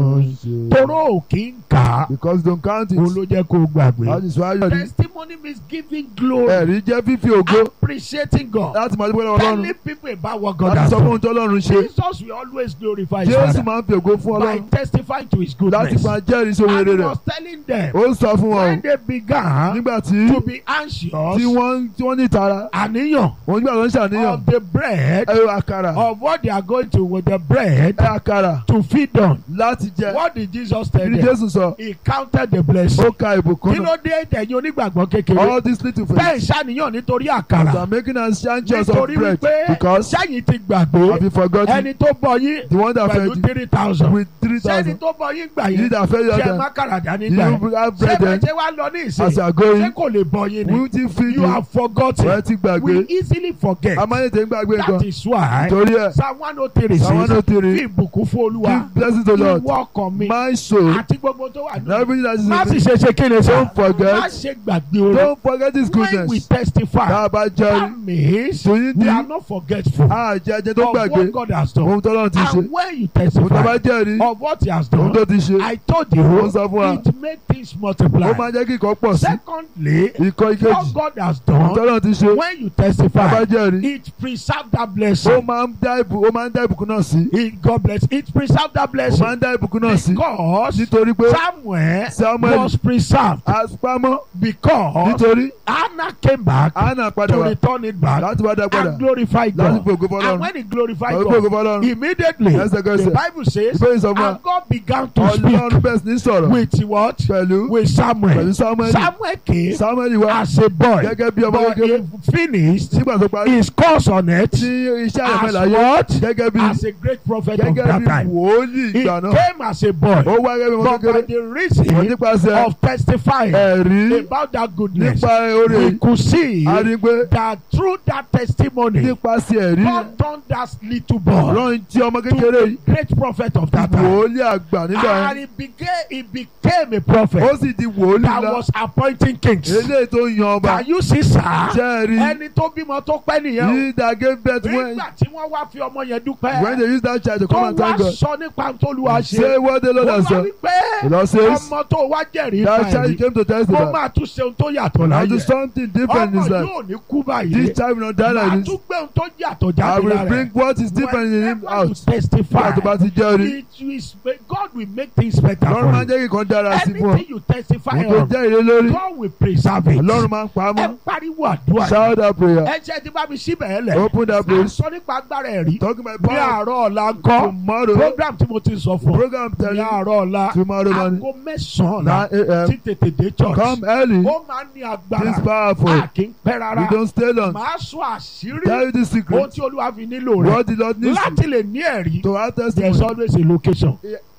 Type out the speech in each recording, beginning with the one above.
toró ò kí ń kà á because don't count òun it ló jẹ́ kó o gbàgbé. that is why you rí testimony means giving glory ẹ̀rí jẹ́ fífi ògo appreciating God láti máa dúpẹ́ lọ́wọ́ ọlọ́run telling people about what God láti has sọ fún ohun done. tí ọlọ́run ṣe Jesus will always glorify his jésù father máa ń fi ògo fún by ọlọ́run testifying to his láti goodness. máa jẹ́rìí sí ohun And rere he rẹ̀ was telling them ó ń sọ fún wọn when o they began nígbà tí to be anxious tí wọ́n tí wọ́n ní ìtara àníyàn òun nígbà tó ń ṣàníyàn of the bread ẹ àkàrà of what they are going to with the bread ẹ àkàrà to feed on. láti jẹ What did Jesus tell kí ni them? jésù sọ He counted the blessing. ó ka ìbùkún Kí náà ló dé tẹ̀yìn onígbàgbọ́ kékeré? all these little Bẹ́ẹ̀ things ṣàníyàn nítorí they àkàrà. are making us anxious of Nítorí bread wípé because sẹ́yìn ti have gbàgbé you forgotten ẹni tó bọ̀ yín the one that pẹ̀lú fed you three thousand. with three Sẹ́ni thousand tó bọ̀ yín gbà you yín that fed you ṣe other mákàrà dání gbà you yín. have Ṣé bread bẹ́ẹ̀ then ṣe wá lọ ní as ìsìn? you are Ṣé going kò lè bọ̀ yín ni? we ti feed You you have forgotten. wọ́n ti gbàgbé We easily forget. a máa ń tẹ̀ ń gbàgbé That nǹkan is why torí ẹ̀ Psalm one oh three Psalm one says oh three fi ìbùkún fún Olúwa give blessing to Lord ìwọ ọkàn mi my soul àti gbogbo tó wà and nínú. everything that is Má in sì me ṣe ṣe kí ni sá. Don't forget. Má ṣe gbàgbé orin. don't forget his When we goodness testify, tá a bá jẹ́rìí that means tó yín we ní are not forgetful àjẹjẹ tó of gbàgbé what God has done. ohun tó lọ́run ti ṣe And when you ohun tó bá testify jẹ́rìí of what he has ohun done, tó ti ṣe I told ó you sọ fún wa it make things ó multiply. máa jẹ́ kí ìkọ́ pọ̀ sí Secondly, ìkọ́ ìkejì what God has ohun tó done, lọ́run ti ṣe when you tá a bá testify, jẹ́rìí it preserve that ó blessing. máa ń dá ìbù ó máa ń dá ìbùkún náà sí It, God bless. It preserve that ó blessing máa ń dá ìbùkún náà sí because nítorí pé Samuel Samuel was preserved àpamọ́ because nítorí Hannah came back àánà padà to wá return it back láti wá dá padà and glorify láti God. fi ògo And fọlọ́run when he glorified láti fi ògo God, fọlọ́run immediately Lẹ́sẹ̀kẹsẹ̀. the Bible says, ìbéèrè sọ fún wa and God began to ọlọ́run speak bẹ̀rẹ̀ sí ní sọ̀rọ̀ with what? pẹ̀lú With Samuel. pẹ̀lú Samuel Samuel came Samuel wá as a boy, gẹ́gẹ́ bí ọmọ but kékeré he finished nígbà tó parí his course on it tí iṣẹ́ rẹ̀ as fẹ́ láyé what? gẹ́gẹ́ bí As a great prophet of gẹ́gẹ́ that bí time. wòólì He ìgbà náà came as a boy, ó wá gẹ́gẹ́ bí ọmọ but by kékeré the wọ́n reason nípasẹ̀ of testifying ẹ̀rí about that goodness, nípa oore we could see a rí pé that through that testimony, nípasẹ̀ ẹ̀rí God turned that little boy ọlọ́run tí ọmọ to kékeré a yìí great prophet of that time. wòólì àgbà nígbà And yẹn he became, he became a ó prophet sì di wòólì that ńlá was appointing kings. eléyìí tó yan ọba Can you see, sir? jẹ́ ẹ̀rí Ẹni tó bímọ tó pẹ́ nìyẹn o. yìí that gave birth when Nígbà tí wọ́n wá fi ọmọ yẹn dúpẹ́. when they use that child to Tó come and wá thank God sọ nípa tó lu wa say ṣe. what the Lord Ó has wá done wípé the Lord says ọmọ tó wá jẹ̀rìí that pa child ẹ̀rí. came to Ó testify máa tún ṣe ohun tó yàtọ̀ now do láyé. something different in Ọmọ his life yóò ní kú báyìí. this child will not die Màá like tún this gbé ohun tó yàtọ̀ I jáde will lára bring ẹ̀. what is different in him Whenever out you testify, nígbà tó bá ti jẹ́ orí it is God will make things better Ọlọ́run máa for ń you. jẹ́ kí nǹkan dára sí fún ọ Anything you testify ohun tó on, jẹ́ ìrè lórí God will preserve it. Ọlọ́run máa ń pa á Ẹ mọ́ pariwo àdúrà. shout that prayer Ẹ jẹ́ ti bá mi síbẹ̀ ẹ lẹ̀. open that place Sọ nípa agbára ẹ̀rí. talking my Ní power àárọ̀ ọ̀la ńkọ́. tomorrow Program tí mo ti sọ fún ọ. program Ní telling àárọ̀ ọ̀la. tomorrow morning Aago mẹ́sàn-án nine ọ̀la. a.m. Tí tètè dé church. come early Ó máa ń ní this agbára. powerful A kì í pẹ́ you rárá. don't stay long Màá sọ àṣírí. tell you the Ohun secret tí Olúwa fi nílò rẹ̀. what the Lord needs Láti lè ní ẹ̀rí. to have There's testimony always a location.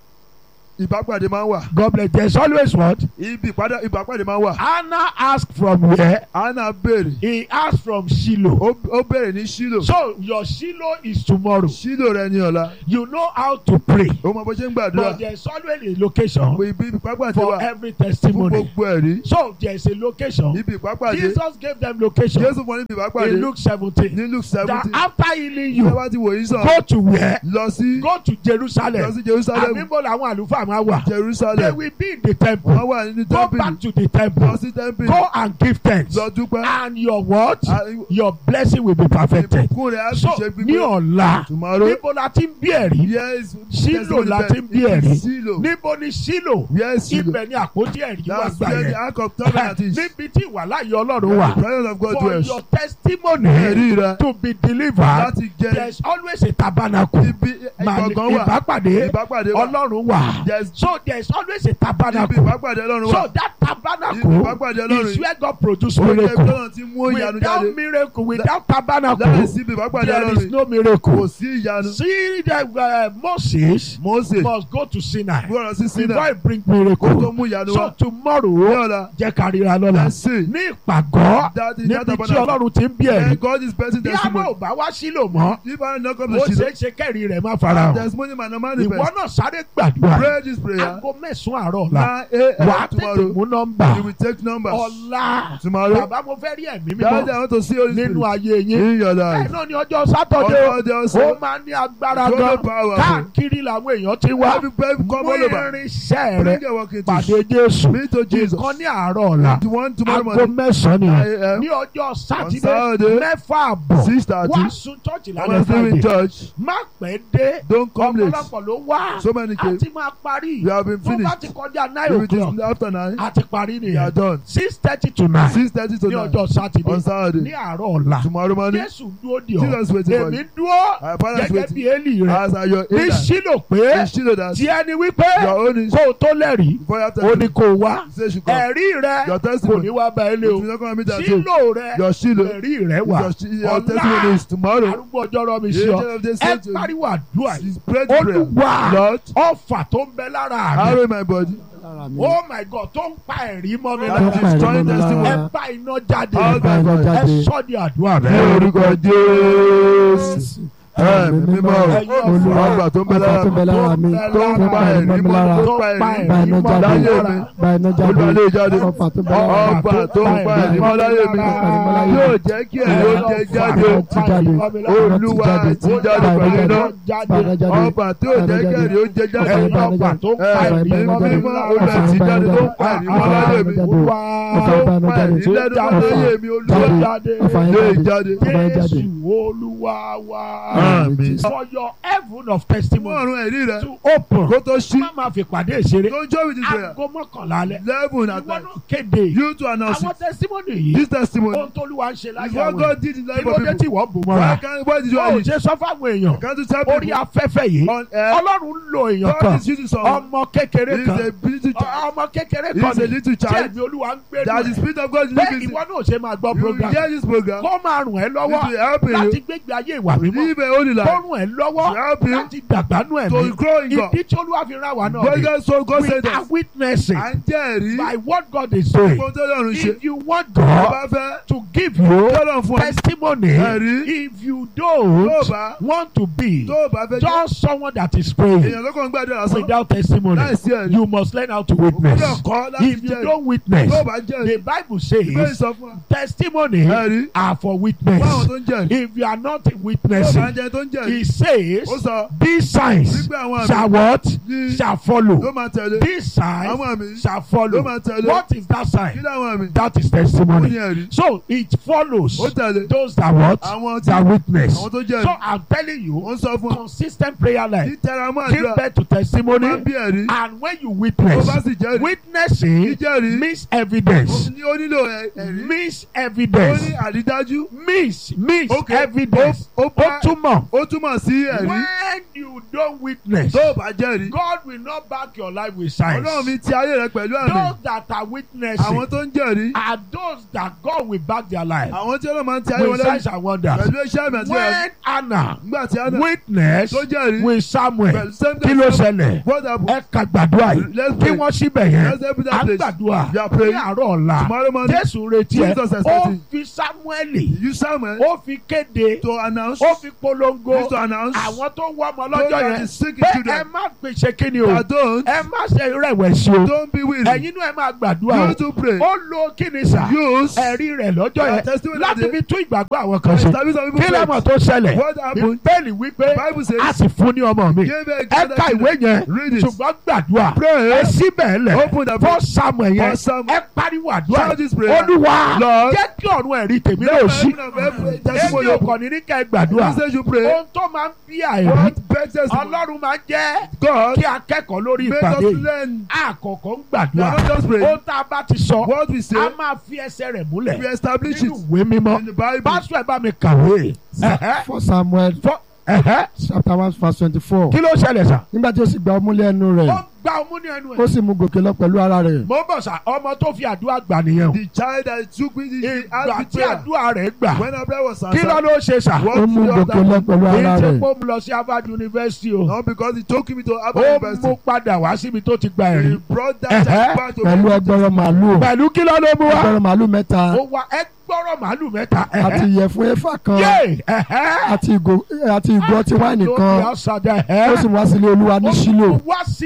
ìbápàdé máa ń wà God bless. There's always what? ibi ìpàdé ìbápàdé máa ń wà Hannah asked from where? Anna béèrè He asked from Shiloh. ó ó béèrè ní Ṣílò So your Shiloh is tomorrow. Ṣílò rẹ ní ọ̀la You know how to pray. ó mọ bó ṣe ń gbàdúrà But there's always a location ibi ìpápàdé for wà every fún testimony. gbogbo ẹ̀rí So there's a location. ibi ìpápàdé Jesus gave them location Jésù fún níbi ìpápàdé in Luke 17. ní Luke That seventeen after healing ṣé you, wá ti wò yín sàn go to where? lọ sí Go to lọ Jerusalem. sí Jerusalem Àbíbo làwọn àlùfáà máa wà. They Jerusalem will be in the temple. wọ́n wà nínú Go tẹ́ḿpìlì back to the lọ temple. sí tẹ́ḿpìlì Go and give thanks. lọ dúpẹ́ And your what? Ah, Your blessing will be perfected. ìbùkún rẹ̀ á sì So ṣe ní gbígbé ọ̀la tomorrow níbo la ti ń bí ẹ̀rí? yes Ṣílò la ti ń bí testimony ẹ̀rí. Ṣílò Níbo ni Ṣílò? yes Ṣílò Ibẹ̀ ni àpótí ẹ̀rí wà that's gbà where the yẹn. ark of covenant is Níbi tí ìwàláyé Ọlọ́run the wà. presence of God For dwells your testimony ẹ̀rí rẹ to be delivered, láti jẹ́ there is always a tabernacle. ibi Màá ìgbọ̀ngàn wà ìbápàdé ìbápàdé wà Ọlọ́run wà. yes So there is always a ibi tabernacle. ìbápàdé ọlọ́run wà So that ibi tabernacle ìbápàdé ọlọ́run is where God produce ó jẹ́ ibi miracle. ọlọ́run ti mú ìyanu jáde Without miracle, without láì tabernacle, sí ibi ìbápàdé there is ọlọ́run no kò miracle. sí ìyanu See that uh, Moses Mósè must go to Sinai gbọ́dọ̀ sí before Sinai he bring kó tó miracle. mú ìyanu So wá ní tomorrow, ọ̀la jẹ́ ká ríra lọ́la. ẹ̀sìn Ní ìpàgọ́, that is níbi that tí tabernacle Ọlọ́run ti ń bí ẹ̀rí. and God is blessing Bí àmọ́ testimony ò bá wá sílò mọ́, if I no come ó to ṣeé Shiloh ṣe kẹ́rì rẹ̀ má fara hàn. testimony man no Ìwọ manifest náà sáré gbàdúrà. pray Pray this prayer. aago mẹ́sàn-án àárọ̀ ọ̀la Nine wà á a.m. tètè tomorrow. mú nọ́mbà You will take numbers. ọ̀la Tomorrow. bàbá mo fẹ́ rí ẹ̀mí Daddy, mímọ́ I want to see Holy nínú Spirit ayé yín in your bẹ́ẹ̀ life. náà ni ọjọ́ sátọ̀dé o On Friday ó also. máa ní agbára So gan powerful. káàkiri làwọn èèyàn ti wá Every baby come mú all over. irinṣẹ́ rẹ Bring your working pàdé tools. Jésù Me to Jesus. nǹkan ní àárọ̀ ọ̀la The one tomorrow aago morning. mẹ́sàn-án nìyẹn Nine a.m. ní ọjọ́ sátidé Saturday, mẹ́fà àbọ̀ Six thirty. wá sun chọ́ọ̀chì lálẹ́ Wednesday in friday church. má pẹ́ dé Don't come late. ọ̀pọ̀lọpọ̀ ló wá So many came. àti máa parí We have been tó bá finished. ti kọjá nine If it o'clock is after nine, àti parí we are nìyẹn done. six thirty to nine Six thirty to ní nine. ọjọ́ sátidé On ní Saturday. àárọ̀ ọ̀la Tomorrow morning. jésù dúró di ọ Jesus waiting for èmi you. dúró Our father is gẹ́gẹ́ waiting. bí élì rẹ As are your ní healer. sílò pé You should know that. tí ẹni wípé Your own is kó o tó lẹ́rìí before you have ó ní to kó o wá say you come. ẹ̀rí rẹ Your kò testimony. ní wá bá ẹ lé If o you not come meet that too. sílò rẹ Your Shiloh. ẹ̀rí rẹ wà Your, shi- your Ọ̀la. testimony is tomorrow. arúgbó ọjọ́ rọ mi The sí ọ angel of this ẹ said to you. pariwo àdúrà yìí She's prayed the prayer. olúwa Lord, ọfà tó ń bẹ lára mi arrow in my body. oh my god tó ń pa ẹ̀rí mọ́ mi That lára is destroying testimony. ẹ bá iná jáde All Bá iná ẹ jáde. sọ́ di àdúrà Ní rẹ. orúkọ Jésù. Ẹ̀mí mímọ́ o. Olúwa Ọgbà tó ń bẹ ọgbà tó ń bẹ lára lára mi tó ń pa ẹ̀rí mọ́ mi mọ́ lára tó ń pa pa ẹ̀rí bá iná mọ́ jáde láyé mi. bá iná jáde Olúwa lè jáde. ọgbà tó ń bẹ lára mi Ọgbà tó ń pa ẹ̀rí mọ́ láyé mi. Yóò jẹ́ kí ẹ̀rí ó jẹ jáde. ti jáde Olúwa ti jáde pẹ̀lú iná. bá iná jáde Ọgbà tí ò jẹ́ kí ẹ̀rí ó jẹ jáde. ẹ̀yin ọgbà tó ń pa Ẹ̀mí ẹ̀rí mọ́ mi mímọ́ lára. Olúwa ti jáde tó ń pa ẹ̀rí mọ́ láyé mi. Olúwa ọfà bá iná Pa jáde ẹ̀rí lẹ́nu mọ́ láyé mi. Olúwa jáde ọfà yẹn lè jáde jáde. ọfà yẹn jáde. Jésù Olúwa wa. Àmín. For your heaven of Mú testimony ọ̀run ẹ̀rí rẹ̀ to open. kó tó ṣí. Má máa fi pàdé ìṣeré. Don't join with this prayer. Aago mọ́kànlá alẹ́. Eleven at Ìwọ night. náà kéde. You to announce Àwọn it. testimony yìí. This testimony Ohun tó lúwa ń ṣe is láyé what àwọn God èèyàn. did in the Kí life ló of dé tí people. wọ́n bò Why mọ́ra? can't why did you Ó hide it? ṣe sọ fáwọn èèyàn. Can't you tell Orí people afẹ́fẹ́ yìí. on air? Ọlọ́run ń lo èèyàn God kan. is using someone. Ọmọ kékeré He kan. is a little child. Ọmọ kékeré He kan is a ni. little Tí child. ẹ̀mí Olúwa ń gbé That the spirit of God is Bẹ́ẹ̀ living in. ìwọ náà ṣe máa gbọ́ You will program. hear this program. Kó máa rùn ẹ́ It lọ́wọ́ will help láti you gbégbé ayé ìwà mímọ́. live a holy Kó life. rùn ẹ́ lọ́wọ́ To help you láti dàgbánú ẹ̀mí. to grow in God. Ìdí tí Olúwa fi rán wa náà God rè. God so God We said are us. witnessing À ń jẹ́rìí. by what God is doing. Ohun tó lọ́run ṣe. If you want Tó God bá fẹ́. to give you Tọ́lọ̀ fún ọ. testimony, Ẹ̀rí. if you Tó don't bá. want to be Tó bá fẹ́ jẹ́. just someone that is praying Èèyàn ló kàn ń gbàdúrà lásán. without testimony, Láìsí ẹ̀rí. you must learn how to Gbọ́dọ̀ witness. kọ́ láti If you jẹ́rìí. don't witness, Tó bá jẹ́rìí. the Bible Ìbéèrè says sọ fún wa. testimony Ẹ̀rí. are for Fún àwọn witness. tó ń jẹ́rìí. If you are not Tó bá witnessing, ń jẹ́ tó ń jẹ́rìí. he says Ó sọ. these signs Wípé àwọn àmì. shall what? Ní- Shall Ló follow. máa tẹ̀lé. These signs Àwọn àmì. shall Ló follow. máa tẹ̀lé. What is that Kí sign? ni àwọn àmì? That is Ó ní testimony. ẹ̀rí. So it follows Ó tẹ̀lé. those that what? Àwọn tí That witness. àwọn tó jẹ́rìí. So I'm telling you, Ó ń sọ fún ọ. consistent prayer life. Títẹra mọ́ Give àdúrà. birth to Máa testimony. bí ẹ̀rí. And when you Tó witness, bá sì jẹ́rìí. witnessing Jíjẹ́rìí. means evidence. Ó ní- ó nílò ẹ̀- ẹ̀rí. Means Ó evidence. ní àrídájú. Means means Okay. evidence. Ó- ó Ó bá- túmọ̀. Ó túmọ̀ sí ẹ̀rí. When you don't witness, Tó o bá jẹ́rìí. God will not back your life with signs. Ọlọ́run mi ti ayé rẹ pẹ̀lú àmì. Those that are witnessing Àwọn tó ń jẹ́rìí. are those that God will back their life Àwọn tí Ọlọ́run máa ń ti ayé wọn with lẹ́yìn. signs and wonders. Pẹ̀lú iṣẹ́ àmì àti ẹ̀rí. When Anna Nígbà tí Anna witness tó jẹ́rìí. with Samuel, Pẹ̀lú same kí ló time. ṣẹlẹ̀? What happened? Ẹ ka gbàdúrà yìí Let's kí pray. wọ́n síbẹ̀ yẹn. Let's help À that ń place. gbàdúrà We are ní praying. àárọ̀ ọ̀la. Tomorrow morning. Jésù retí ẹ. Jesus is Ó expecting. fi Sámúẹ́lì, You Samuel ó fi kéde, to announce. ó fi polongo Is to announce. àwọn tó wọ́ ọmọ Those lọ́jọ́ that yẹn. is sick Pé children. ẹ má pèsè kíni o. That don't. Ẹ má ṣe rẹ̀wẹ̀sì o. Don't be weary. Ẹ̀yin náà ẹ máa gbàdúrà You o. to pray. Ó lo kíni sà. Use. Ẹ̀rí rẹ̀ lọ́jọ́ Your yẹn testimony láti that fi tún ìgbàgbọ́ àwọn kan ṣe. Establish some Kí people lẹ́mọ̀ faith. tó ṣẹlẹ̀? What happened? Bíbélì wípé Bible says. a sì fún ní ọmọ mi. Give a Ẹ ka ìwé yẹn Read it. ṣùgbọ́n gbàdúrà. Pray. Ẹ síbẹ̀ lẹ̀. Open the Fọ́ Samuel yẹn. For Samuel. Ẹ pariwo àdúrà. Shout this prayer. Olúwa Lord. jẹ́ kí ọ̀run ẹ̀rí tèmi Let náà my sí. heaven of every Èmi testimony ò open. kàn ní ní ká ẹ gbàdúrà. You say you pray. Ohun tó máa ń bí àìrí. What best testimony? Ọlọ́run máa ń jẹ́ God. kí akẹ́kọ̀ọ́ lórí Make ìpàdé us yìí. learn. Àkọ́kọ́ ń We gbàdúrà. are not just praying. Ohun tá a bá ti sọ, What we say. a máa fi ẹsẹ̀ rẹ̀ múlẹ̀. We establish Nínú it ìwé mímọ́. in the Bible. Pásítọ̀ ẹ bá mi kàwé. Ẹ̀hẹ́. for samuel Fọ́- ẹ̀hẹ́. chapter one verse twenty-four Kí ló ṣẹlẹ̀ sà? nígbà tí ó sì gba ọmú lẹ́nu Ó rẹ̀ gba ọmú ní ẹnu ó ẹ̀. sì mú gòkè lọ pẹ̀lú ara rẹ̀ Mo bọ̀ sà, ọmọ tó fi àdúrà gbà nìyẹn o. The child that took me the Ìgbà asked tí the prayer. àdúrà rẹ̀ gbà. When our prayer was Kí ló answered. ló ṣe sà? What ó mú did gòkè you lọ have pẹ̀lú Èyí ara tí rẹ̀ kò mú lọ sí Harvard University o. Not because he took me to Ó Harvard mú University. padà wá síbi tó ti gba He ẹ̀rí. brought that Uh-huh. child back to pẹ̀lú me. ẹgbẹ̀rún màálù Pẹ̀lú kí ló ló mú wá? ẹgbẹ̀rún màálù mẹ́ta Ó wá ẹ gbọ́rọ̀ màálù mẹ́ta. àti ìyẹ̀fun efa kan Yé! Ẹ̀hẹ́. àti ìgò àti ìgò ọtí wáìnì Lórí kan àṣàdá ó ẹ̀. sì wá sílé olúwa ní sílò Ó wá sílé olúwa.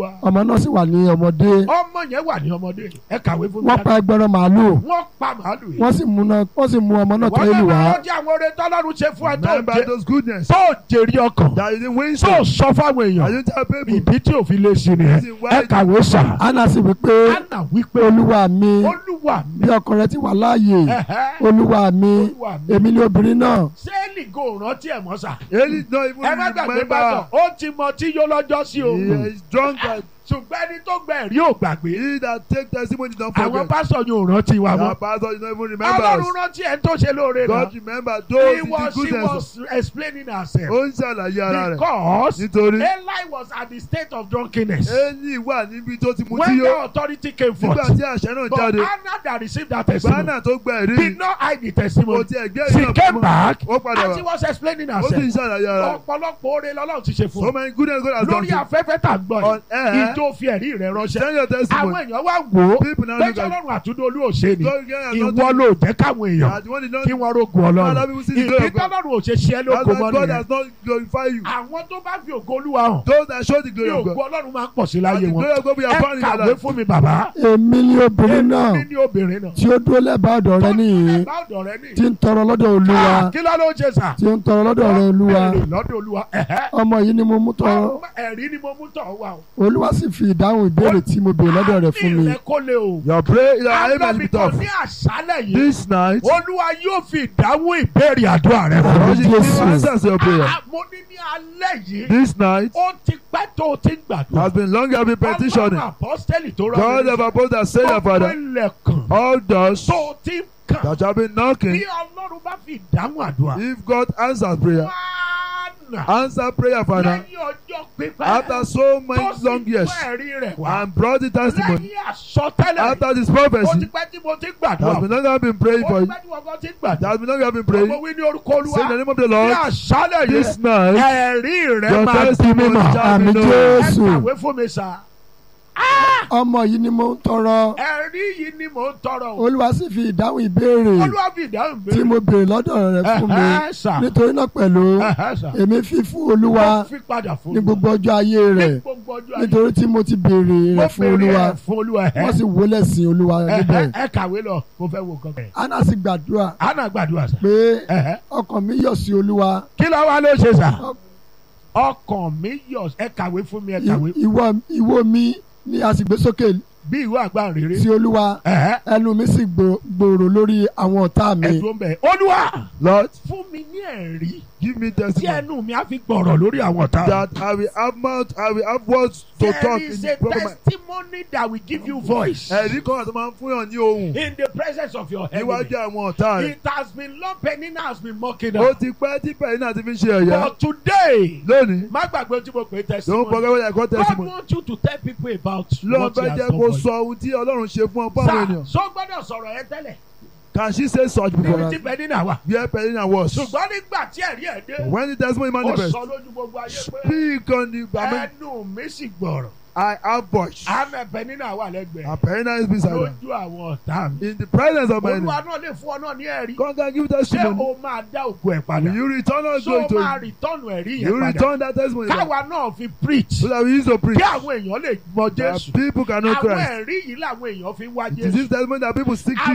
olúwa. ọmọ náà sì wà ní ọmọdé ọmọ yẹn wà ní ọmọdé ẹ kàwé fún mi. wọ́n pa ẹgbẹ̀rún màálù wọ́n pa màálù yìí. wọ́n sì mú náà wọ́n sì mú ọmọ náà tó wọ́n ìlú lè wá máa rántí àwọn oore tọ́lọ́run ṣe fún ẹ tó Remember jẹ- those goodness tó jèrè ọkàn that you didn't win tó some. sọ fáwọn I èèyàn didn't tell people. ìdí tí òfin lè ṣe nìyẹn ẹ kàwé sà. anna sì wí pé Anna wípé olúwa mi olúwa bí mi ọkọ rẹ ti wà láàyè ẹ̀hẹ́, olúwa mi olúwa mi èmi ni obìnrin náà sẹ́ẹ̀lì kò rántí ẹ̀ mọ́ sà. Eli not even ẹ má gbàgbé bàtọ̀ remember. ó ti mọ tí yó lọ́jọ́ sí o. He is drunk and ṣùgbọ́n ẹni tó gbẹ ẹ̀rí ò gbàgbé. he that take testimony don't àwọn forget. pásọ̀ yóò rántí wa Our mọ́. pastor did not even remember ọlọ́run us. rántí ẹ̀ tó ṣe lóore náà. God remember those he in the was he goodness. was explaining herself. Ó ń ṣàlàyé ara rẹ̀. because Nítorí Eli was at the state of drunkenness. Eli wà níbi tó ti mu tí when yó. the authority came forth. Nígbà tí àṣẹ náà but jáde. Anna that received that testimony Gbánà tó gba ẹ̀rí. did not hide the Kò testimony. tiẹ̀ gbé she ìyá came fún back Ó padà and she wá. was explaining Ó sì ń herself. ṣàlàyé ara rẹ̀. ọ̀pọ̀lọpọ̀ oore lọ́lọ́run ti ṣe fún So un. many goodness God has done lórí to you. afẹ́fẹ́ tà ń gbọ́ On yìí air. ìjó fi ẹ̀rí rẹ̀ ránṣẹ́. Send your àwọn testimony. èèyàn wá wò ó People now pé look at sọlọ́run àtúndó olú òṣè ni God again has ìwọ not ló jẹ́ káwọn èèyàn that one is not kí wọ́n rógun Father, ọlọ́run people see the glory ìdí of God. tọ́lọ́run ò ṣe ṣe é That's lóko why mọ́ God nìyẹn has not glorified you. àwọn tó bá fi ògo olúwa hàn Those that show the ní glory of ògo God. ọlọ́run máa ń pọ̀ sí And láyé the wọn glory of God will ẹ abound in your kàwé life. fún mi bàbá èmi ni obìnrin náà èmi ní obìnrin náà tí ó dúró lẹ́bàá ọ̀dọ̀ rẹ nìyí bá ọ̀dọ̀ rẹ ní tí ń tọrọ lọ́dọ̀ olúwa Ah, kí ló ló ń ṣe sà tí ń tọrọ lọ́dọ̀ rẹ olúwa Béèrè lọ́dọ̀ olúwa ẹ̀hẹ́. ọmọ yìí ni mo mú tọrọ Ọmọ ẹ̀rí ni mo mú tọ̀ wá o olúwa sì fi ìdáhùn ìbéèrè tí mo béèrè lọ́dọ̀ rẹ fún mi àmì rẹ kó lè o Your prayer, your aim has been agbábíkan tough. ní àṣálẹ̀ yìí This night, olúwa yóò fi ìdáhùn ìbéèrè àdúrà rẹ fún Àmín. God will give Jésù. answers to your prayer. Ah, mo ní ní alẹ́ yìí This night ó ti pẹ́ tó o ti ń gbàdúrà has been long I've been petitioning. ọlọ́run apọ́sítẹ́lì tó rọ God have opposed that say your gbogbo father. ilẹ̀kùn All doors tó o ti ń kàn that have been bí knocking, ọlọ́run bá fi ìdáhùn àdúrà if God answers prayer, wánà answer prayer, Father, lẹ́yìn ọjọ́ pípẹ́ after so tó many sì long years, gbọ́ ẹ̀rí rẹ̀ wá and brought the testimony, lẹ́yìn àsọtẹ́lẹ̀ after this ó ti prophecy, pẹ́ tí mo ti ń that gbàdúrà has been long I've been praying ó for ti you, pẹ́ tí mo kàn ti ń that gbàdúrà has been long I've been ọmọ praying. wí ní orúkọ Say in the olúwa name of the ní Lord, àṣálẹ̀ this yẹn night, ẹ̀rí rẹ̀ your máa di testimony mímọ̀ shall àmì be known. ẹ jésù kàwé fún mi sá ọmọ yìí ni mo ń tọrọ ẹ̀rí yìí ni mò ń tọrọ o olúwa sì fi ìdáhùn ìbéèrè olúwa fi ìdáhùn tí mo béèrè lọ́dọ̀ rẹ fún mi Ẹ̀hẹ́, sà. nítorí náà pẹ̀lú Ẹ̀hẹ́, sà. èmi fi fún olúwa Ó fi padà fún ní mi. gbogbo ọjọ́ ayé Ní rẹ̀ gbogbo ọjọ́ ayé. nítorí tí mo ti béèrè Mo rẹ̀ fún béèrè olúwa ẹ̀ fún olúwa ẹ̀hẹ́. wọ́n sì wọlé sí olúwa níbẹ̀ Ẹ̀hẹ́, ẹ kàwé lọ mo fẹ́ wo nǹkan. anna sì gbàdúrà Anna gbàdúrà sá. pé Ẹ̀hẹ́. ọkàn mi yọ̀ sí olúwa kí ló wá ló ṣe sá. ọkàn mi yọ ẹ kàwé fún mi ẹ kàwé I- ìwọ ìwọ mi ni a sì gbé sókè bí ìwé àgbà rere. sí olúwa Ẹ̀hẹ́, ẹnu mi sì gbò- gbòòrò lórí àwọn ọ̀tá mi ẹ̀dùn bẹ̀. olúwa Lord, fún mi ní ẹ̀rí give me tí testimony ẹnu mi á fi gbọ̀rọ̀ lórí àwọn ọ̀tá. that I will have mouth, I will have words to There talk is in a proper mind. testimony that will give you voice Ẹ̀rí kan àti máa ń fún yàn ní ohùn in the presence of your enemy. níwájú àwọn ọ̀tá rẹ̀. It has been long Penina has been mocking Ó her. ti pẹ́ tí pẹ̀lú náà ti fi ń ṣe ẹ̀yà. But today, Lónìí, má gbàgbé tí mo pè é don't testimony. forget what I call God testimony. wants you to tell people about Lọ́n what he fẹ́ has jẹ́ done kó for sọ you. ohun tí Ọlọ́run ṣe fún ọ fún àwọn Sir, ènìyàn. so gbọ́dọ̀ sọ̀rọ̀ yẹn tẹ́lẹ̀. Can she say such Níbi before? tí Penina wà. Where Penina was. Ṣùgbọ́n nígbà tí ẹ̀rí ẹ̀ dé, When the testimony ó manifest, sọ lójú gbogbo ayé pé speak on the. I mean, ẹnu mi sì gbọ̀rọ̀. I have voice. Àmẹ́ Penina wà lẹ́gbẹ̀ẹ́. And Penina is beside her. Lójú àwọn ọ̀tá mi. In the presence of my enemy. Olúwa náà lè fún ọ náà ní ẹ̀rí. God can give Ṣé testimony. o máa dá òkú ẹ̀ padà? Will you return us Ṣé glory o to máa you? rìtọ́nù ẹ̀rí You yẹn padà? return that testimony. back. Káwa náà fi preach. So that we use to preach. Kí àwọn èèyàn lè mọ That Jésù. people cannot Àwọn Christ. ẹ̀rí yìí làwọn èèyàn fi wá It is Jésù. this testimony that people seek Àwọn